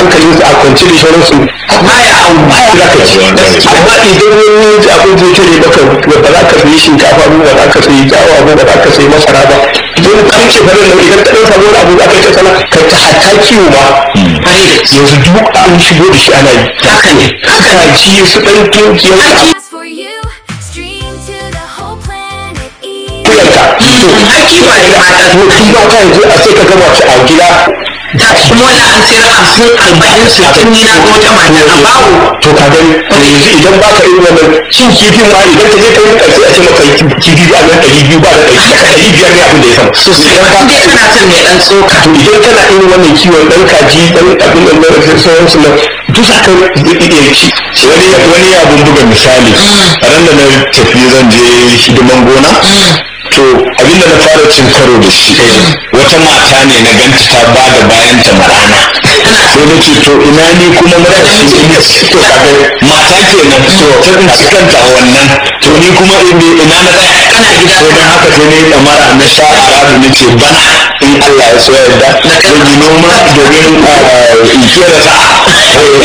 hankalin su a kwance da sauransu baya an baya za ka ci amma idan wani ji abin zai tare maka ba za ka sayi shinkafa ba ba za ka sayi dawa ba ba za ka sayi masara ba don kan ce farin nan idan ka ɗan samu wani abu za ka yi ta sana ka ta hata kiwo ma yanzu duk an shigo da shi ana yi haka ne haka ji su ɗan kinkiyar Just for you, stream to the whole planet E. kuyanka to aiki ba da mata to tun ba ka yanzu a sai ka gama ci a gida da kuma wani an sayar hamsin arba'in sittin ni na ga wata mata a bawo to ka gani to yanzu idan ba ka irin wannan cin kifin ma idan ka je ka yi ƙarfi a ce maka kifi a nan ɗari biyu ba da ɗari ɗari biyar ne abin da ya sama sosai idan ba in dai kana son mai dan tsoka to idan kana irin wannan kiwon ɗan kaji ɗan abin nan na sauransu nan duk za ka iya ci wani wani abun buga misali ran da na tafi zan je hidiman gona to abinda na fara cin karo da shi wata mata ne na ganta ta ba da bayan ta marana sai na ce to ina ni kuma matashi ina to kaga mata kenan to ta tsinci kanta a wannan to ni kuma ina ina na tsaya kana gida sai dan haka sai na yi damara na sha arabu na ce bana in Allah ya so yarda zan yi noma domin in kera sa'a ina fata Allah ya yi albarka ma abin da muka yi a ya Allah to ni kiran da zan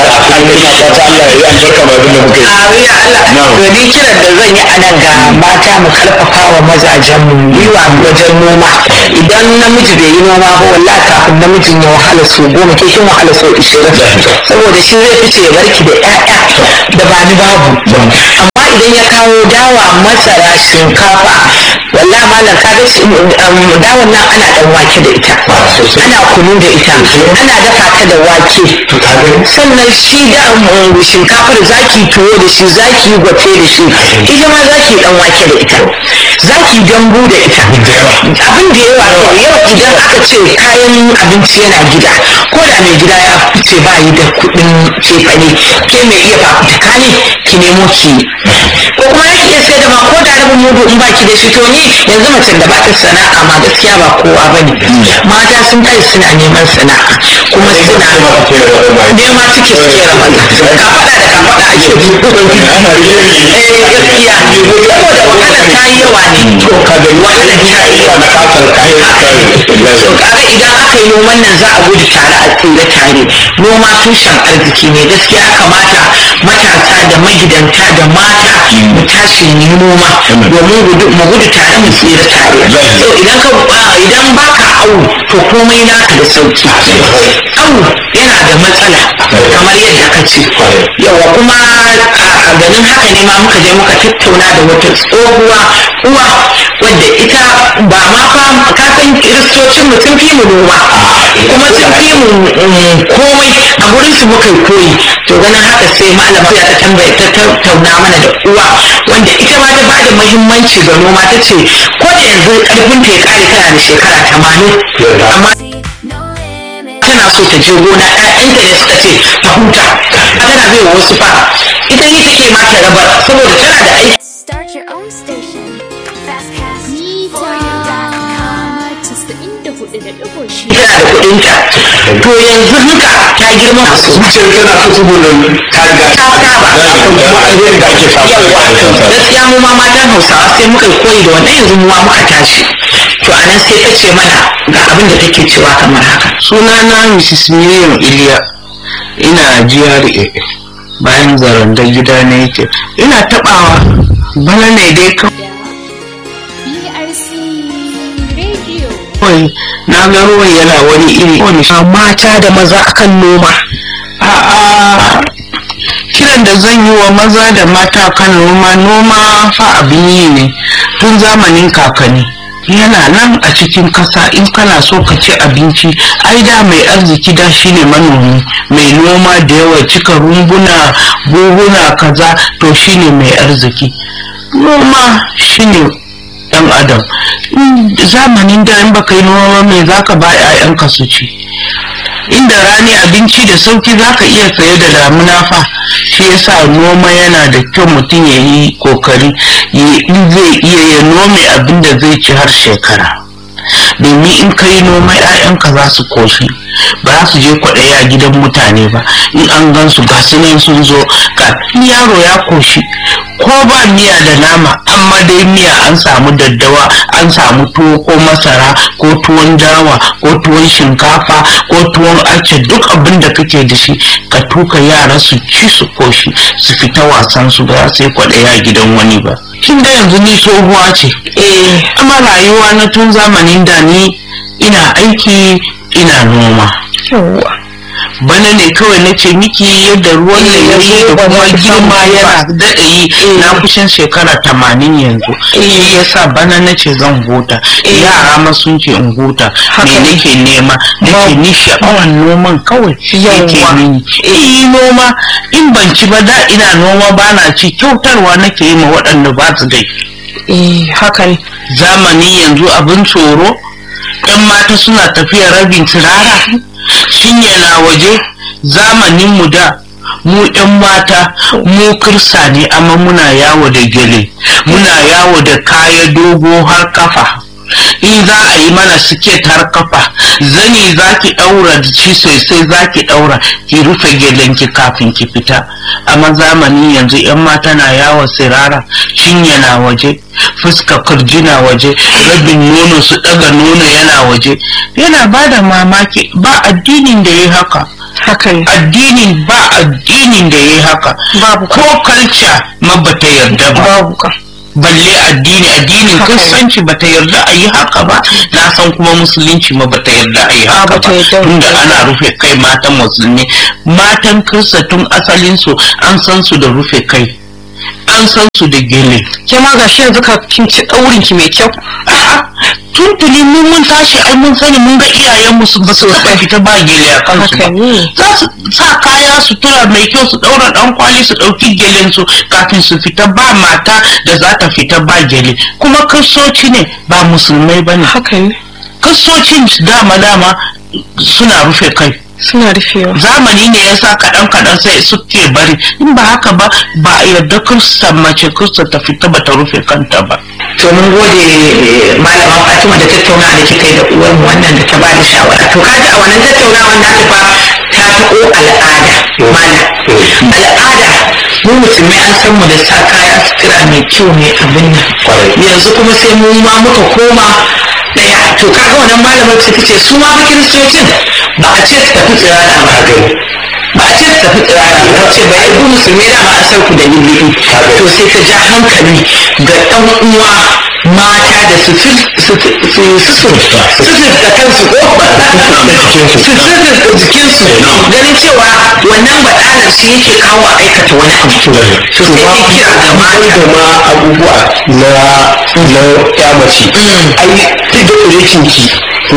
yi a nan ga mata mu karfafa wa mazajen mu yiwa wajen noma idan namiji bai yi noma ba wallahi kafin namijin ya wahala so goma ke kin wahala so ishirin saboda shi zai fice ya barki da ƴaƴa da ba ni babu amma idan ya kawo dawa masara shinkafa wallahi malam ka ga shi dawan nan ana dan wake da ita ana kunu da ita ana dafa ta da wake sannan shi da um, shinkafar zaki tuwo da shi zaki gwate da shi ita ma zaki dan wake da ita zaki dambu da ita abin da yawa to yau idan aka ce kayan abinci yana gida ko da mai gida ya fice ba yi da kuɗin cefane ke mai iya fafutuka ne ki nemo ki ko kuma ya iya sai da ma ko da rabin mudu in baki da shi to ni yanzu macen da ba ta sana'a ma gaskiya ba kowa bane mata sun kai suna neman sana'a kuma suna nema ciki suke rabata ka faɗa da ka faɗa ake eh gaskiya saboda wahala ta yi yawa ne wahala ta yi yawa na kasar kayan to kaga idan aka yi noman nan za a gudu tare a tsira tare noma tushen arziki ne gaskiya ya kamata matasa da magidanta da mata mu tashi mu yi noma domin gudu- mu gudu tare mu tsira tare so idan ka ba- idan baka awu to komai naka da sauki awu yana da matsala kamar yadda ka ce yawa kuma a ganin haka ne ma muka je muka tattauna da wata tsohuwa uwa wadda ita ba ma fa ka san kiristocin mu sun fi mu noma kuma sun fi mu mm, komai a gurin su muka yi koyi to ganin haka sai malama ya ta tambaya ta tattauna mana da uwa wanda ita ma ta ba da muhimmanci ga noma ta ce ko da yanzu karfin ta ya kare tana da shekara tamanin amma No limit. tana so ta je gona ƴaƴanta ne suka ce ta huta tana bai wa wasu fa ita ne take ma ta rabar saboda tana da aiki Start your own station. Fastcast Mita for you.com. casa'in da hudu da ɗigo shida. tana da kuɗinta to yanzu haka ta girma su zuciyar tana so saboda ta riga ta saba kuma alherin da ake samu yawa gaskiya mu ma matan hausawa sai muka yi koyi da wannan yanzu mu ma muka tashi to a nan sai ta ce mana ga abin da take cewa kamar haka sunana mrs miriam iliya ina GRA bayan zaranda gida na yake ina tabawa bana ne dai BRC Radio. kawai na ga ruwan yana wani iri wani sha mata da maza akan noma a'a kiran da zan yi wa maza da mata kan noma noma fa abin yi ne tun zamanin kakanni yana nan a cikin kasa in kana so ka ci abinci ai da mai arziki da shine manomi mai noma da yawa cika rumbuna buhuna kaza to shine mai arziki noma shine dan adam In zamanin da in baka yi noma mai zaka ba 'ya'yanka su ci inda rani abinci da sauki zaka iya saye da damuna fa shi yasa noma yana da kyau mutum ya yi kokari ya- in zai iya ya nome abin da zai ci har shekara domin in kai noma 'ya'yanka za su koshi ba za su je kwaɗayi a gidan mutane ba in an gan su ga su nan sun zo ga yaro ya koshi ko ba miya da nama amma dai miya an samu daddawa an samu tuwo ko masara ko tuwon dawa ko tuwon shinkafa ko tuwon ace duk abin da kake da shi ka tuka yara su ci su koshi su fita wasan su ba sai kwaɗayi a gidan wani ba kin ga yanzu ni tsohuwa ce eh amma rayuwa na tun zamanin da ni ina aiki ina noma bana ne kawai na ce miki yadda ruwan da ya zo da kuma girma yana daɗa yi na kusan shekara tamanin yanzu shi yasa bana na ce zan huta yara ma sun ce in huta me nake nema nake ni sha'awan noman kawai yake mini eh noma in ban ci ba da ina noma ba na ci kyautarwa nake yi ma waɗanda ba su dai eh haka ne zamani yanzu abin tsoro ɗan mata suna tafiya rabin turara shinye na waje zamanin mu da mu ɗan mata mu kirsa ne amma muna yawo da gele muna yawo da kaya dogo har kafa in za a yi mana siket har kafa zani za ki ɗaura da shi sosai za ki ɗaura ki rufe gelenki kafin ki fita amma zamani yanzu 'yan mata na yawo sirara cinye na waje fuska kurji na waje rabin nono su ɗaga nono yana waje yana ba da mamaki ba addinin da ya haka haka ne addinin ba addinin da ya haka Babu ko kalca ma bata yarda ba babu ka balle addini addinin Haka ne. kristanci bata yarda a yi haka ba na san kuma musulunci ma bata yarda a yi haka bata ba yarda. tunda ana rufe kai matan musulmi matan kirista tun asalin su an san su da rufe kai an san su da gele ke ma gashi yanzu ka kin ci daurin ki mai kyau a'a tuntuni mun mun tashi ai mun sani mun ga iyayenmu su ba su taɓa fita ba gele a kansu ba Haka ne. za su sa kaya sutura mai kyau su ɗaura ɗan kwali su ɗauki gelen su kafin su fita ba mata da za ta fita ba gele kuma kristoci ne ba musulmai ba ne haka ne kristocin dama dama suna rufe kai suna rufewa zamani ne ya sa kaɗan kaɗan sai suke bari in ba haka ba ba a yarda kirista mace kirista ta fita ba ta rufe kanta ba to mun gode malama Fatima da tattauna da kika yi da uwar mu wannan da ta bada shawara to kaji a wannan tattaunawan na fa ta taɓo al'ada mana al'ada mu musulmai an san mu da sa kaya sutura mai kyau mai abin nan yanzu kuma sai mu ma muka koma daya to kaga wannan malamar ta ce su ma fa kiristocin ba a ce su tafi tsirara ba gani ba a ce su tafi tsirara ba ce ba ya ku musulmi da ma a san ku da lulluɓi to sai ta ja hankali ga ɗan uwa mata da su su su su su da kansu ko su su jikinsu ganin cewa wannan baɗalar shi yake kawo a aikata wani abu to sai ta kira ga mata da ma abubuwa na na ya mace ai duk da kurekin ki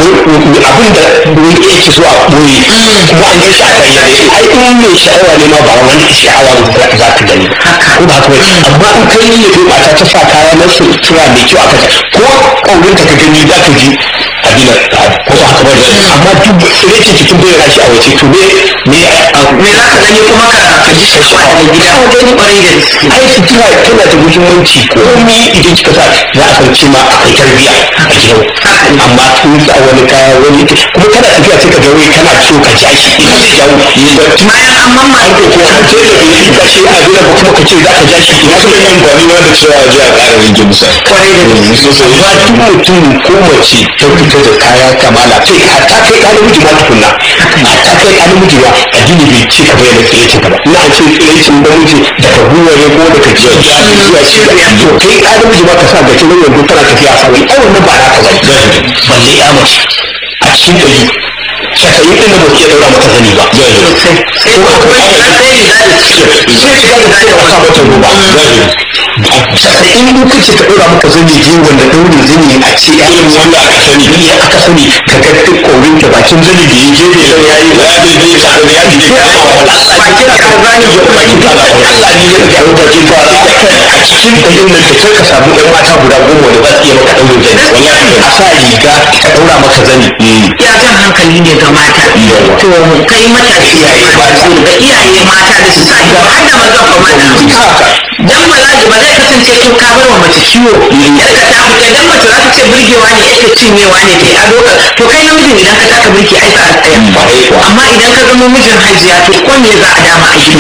abin da wani yake so a ɓoye kuma an ji shi a bayyane ai in mai sha'awa ne ma ba wani sha'awa za ka gani ko ba haka ba amma in kai ne ko mata ta sa kaya na sutura mai kyau aka ta ko kaurin ta ka gani za ka ji abin ko ba haka ba amma duk kurekin ki kin bayyana shi a waje to me me me za ka gani kuma ka ka ji sha'awa a gida ko gani kwarai da gaske ai sutura tana da muhimmanci komai idan kika sa za a san cewa akwai tarbiyya a gidan amma kun sa wani kaya wani kuma kana tafiya sai ka ga wai kana so ka ja shi ina da jawo bayan an mamma ko ko an ce da bai yi gashi a gidan ba kuma ka ce za ka ja shi ina so yin gwani ma da cewa ji a ƙara rage musa kwarai da gaske amma duk mutum ko mace ta fita da kaya kamala kai hatta kai ka namiji ma tukunna hatta kai ka namiji ma addini bai ce ka bayyana tsiraicin ka ba ina ce tsiraicin namiji daga gwiwa ne ko daga jiya zuwa cibiya to kai ka namiji ma ka sa ga cikin yanzu tana tafiya a sawai ai wannan ba na ka bane balle ya mace a cikin ɗari casa'in ɗin da ba su iya ɗaura mata zani ba sosai sai ko kuma ya sai riga da ciki sai shiga da zai wasa mata roba casa'in in kace ta ɗora maka zani je wanda ɗaurin zani a ce ya yi wanda aka sani ya aka sani ka ga duk ƙorin ta bakin zani da ya gefe sai ya yi ya daidai da ya ji ya ba wala bakin kaza ne ya bakin kaza Allah ne ya ga bakin kaza a cikin garin nan da kai ka samu ɗan mata guda goma da za su iya maka ɗaurin zani wallahi a sa riga ka ɗaura maka zani ya jan hankali ne ga mata to kai matashi Iyaye mata. ga iyaye mata da su sa ido har da maza ba mata dan ba za ba zai kasance kin ka bar wa mace ciwo yadda ta fita dan mace za ta ce burgewa ne yadda cinyewa ne kai ado ka to kai namijin idan ka taka burki ai sa a tsaya amma idan ka zama mijin hajiya to ko me za a dama a yi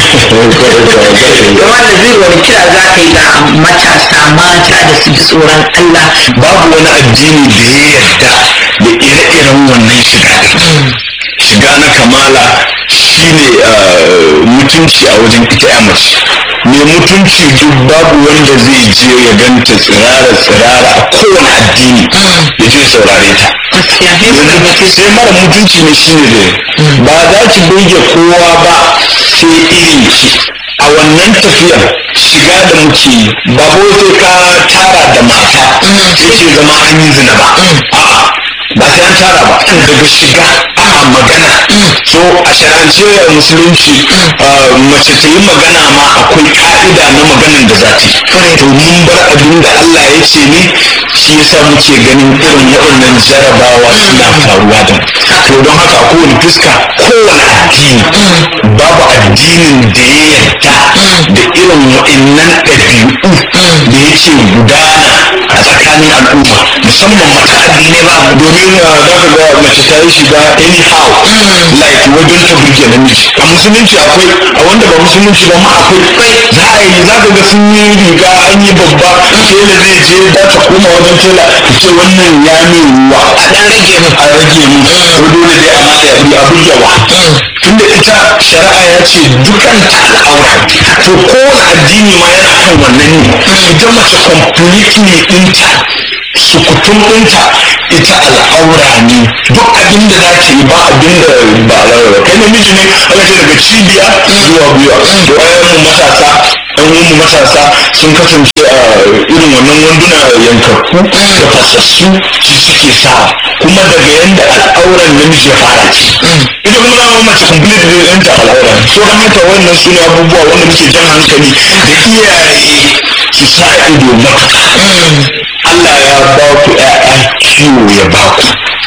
da wanda zai wani kira za ka yi ga matasa mata da su ji tsoron Allah babu wani addini da ya yarda da ire-iren wannan shiga din shiga na kamala shine uh, mutunci a wajen ita ya mace mai mutunci duk babu wanda zai je ya ganta tsirara tsirara a kowane addini ya je saurare ta gaskiya sai su yanzu ɗauki sai mara mutunci ne shine da ba za ki burge kowa ba sai irin ki a wannan tafiyar shiga da muke yi ba ko sai ka tara da mata yake zama an yi zina ba a'a ba sai an tara ba daga shiga ana magana so a sharance a musulunci uh, mace ta yi magana ma akwai ka'ida na maganin da za ta yi to mun bar abin da Allah ya ce ne shi yasa muke ganin irin waɗannan jarabawa suna faruwa da mu to don haka a kowane fuska kowane addini babu addinin da ya yarda da irin waɗannan ɗabi'u da yake gudana a tsakanin al'umma musamman mata addinai ba domin uh, za ka ga mace ta yi shiga anyhow like wajen ta burge namiji a musulunci akwai a wanda ba musulunci ba ma akwai za a yi za ka ga sun yi riga an yi babba tela zai je za ta koma wajen tela ta ce wannan ya min ruwa a ɗan rage mu a rage mu ko dole dai a mata yabi a burgewa tunda ita shari'a ya ce dukanta al'aura to kowane addini ma yana kan wannan ne ita mace completely ɗinta sukutun ɗinta ita al'aura ne duk abin da za ta yi ba abin da ba al'aura kai namiji ne aka ce daga cibiya zuwa gwiwa to ayyan matasa ɗan uwanmu matasa sun kasance a irin wannan wanduna yankakku da fasassu su suke sa kuma daga yanda al'auran namiji ya fara ci ita kuma zama mace complete da yanta al'aura so don haka wannan su ne abubuwa wanda muke jan hankali da iyaye su sa ido matuƙa Allah ya ba ku ‘ya'ya kiwo ya ba ku.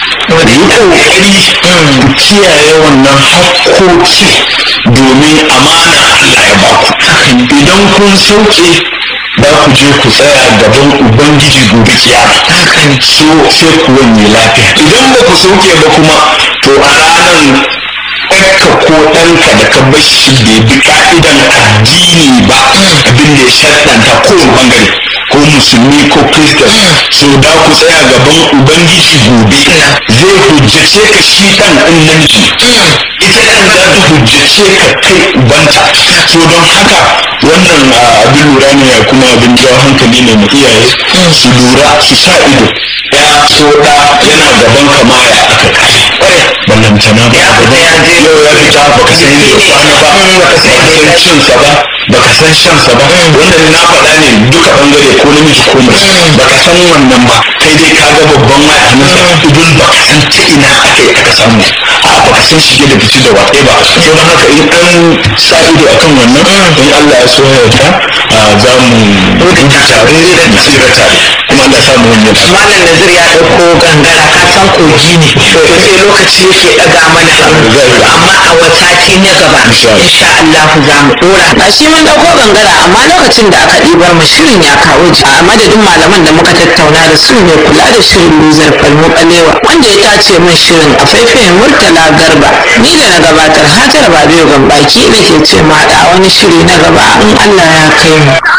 Yi ƙoƙari ku kiyaye wannan hakkoki domin amana Allah ya ba ku. Idan kun sauke za ku je ku tsaya gaban Ubangiji gobe kiyama. So sai ku wanye lafiya. Idan ba ku sauke ba kuma to a ranar ɗanka ko ɗanka da ka bar shi bai bi ka'idan addini ba abin da ya shaɗanta kowane bangare ko musulmi ko kristan so da ku tsaya gaban ubangiji gobe zai hujjace ka shi ɗan ɗin namiji ita ɗan za ta hujjace ka kai ubanta so don haka wannan ah, abin lura ne kuma abin jawo hankali ne mu iyaye su lura su sa ido ya so da yana gaban kama ya aka kai ballantana ba fita ya je yau ya fita baka san yadda ya kwana ba baka san cinsa ba baka san shansa ba wanda na faɗa ne duka bangare ko namiji ko mace baka san wannan ba kai dai ka ga babban waya a nan idan baka san ta ina aka yi aka samu a baka san shige da fice da waƙe ba so don haka in an sa ido akan wannan in Allah ya so ya yarda a, za mu gudu tare mu tsira tare kuma Allah ya samu wani malam nazir ya ɗauko gangara ka san kogi ne to sai lokaci yake ɗaga mana hannu amma a wasati na gaba insha Allah za mu ɗora a shi mun ɗauko gangara amma lokacin da aka ɗibar mu shirin ya kawo ji a madadin malaman da muka tattauna da su ne kula da shirin luzar falmu ɓalewa wanda ya tace min shirin a faifayen murtala garba ni da na gabatar hajar babiyo gambaki da ke ce ma da wani shiri na gaba in Allah ya kai mu